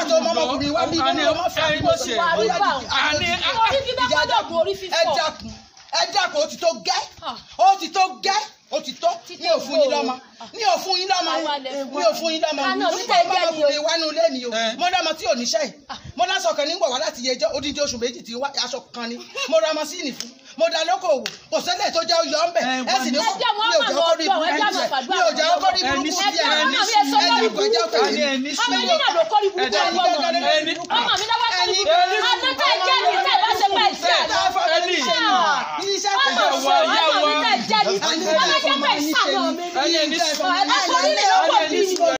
tó mọ́ ọmọkùnrin wá bí Àní, ọmọ fẹ́ ẹni tó ṣe. Ó yá, Wà á rí bá dìde. Àní, orí fífẹ́ gbọ́dọ̀ bu orí ẹ fífọ́. dákun ẹ dákun ó ti tó gẹ́ Ah. ó ti tó gẹ́ ó ti tó Títí mi ò fún yín gbòòrò. lọ́mọ mi ò fún yín lọ́mọ Àwa lè fún mi ò fún yín lọ́mọ Ah, náà, mo títẹ̀ fún gẹ́ ni o. ọmọkùnrin wá nínú ilé mi o Eh. mo dá ọmọ tí ò níṣẹ́ yìí mo lásán kan nígbà wá láti yẹjọ́ odidi oṣù méjì tí wá aṣọ kan ni mo ra masíìnì fún mo dá lókòwò kò sẹ́lẹ̀ tó jẹ́ oyọ̀ ńbẹ̀ Eh, ẹ sì ní ẹ jẹ́ wọn mi ò máa jẹ́ lọ ọkọ rí ọdún, ẹ jẹ́ burúkú máa díẹ̀ fàdúrà mi ò jẹ́ ọkọ rí Ẹ ní burúkú sùúrù, díẹ̀ ẹ ní ẹ sùúrù. dákun ẹ jẹ́ ọkọ Àní, rí ẹni ọmọ sùúrù. yín náà ló kọ́ ní Ẹ burúkú dákun. ọmọ ọmọ mi. Ẹni ọmọ mi náà wá kọ́ ní Ẹni- burúkú ọdún tá ẹ jẹ́ ní tẹ́ ẹ bá ṣe pẹ́ sí àná. Ẹni. iṣẹ́ ọmọ kò Ìyá wa, ìyá ọmọ mi wa. tẹ́ ẹ jẹ́ ní Ẹni- ọmọ jẹ́ pẹ́ sànà mi. Ẹni, ẹni sùúrù. ẹ sọ nílé ọmọ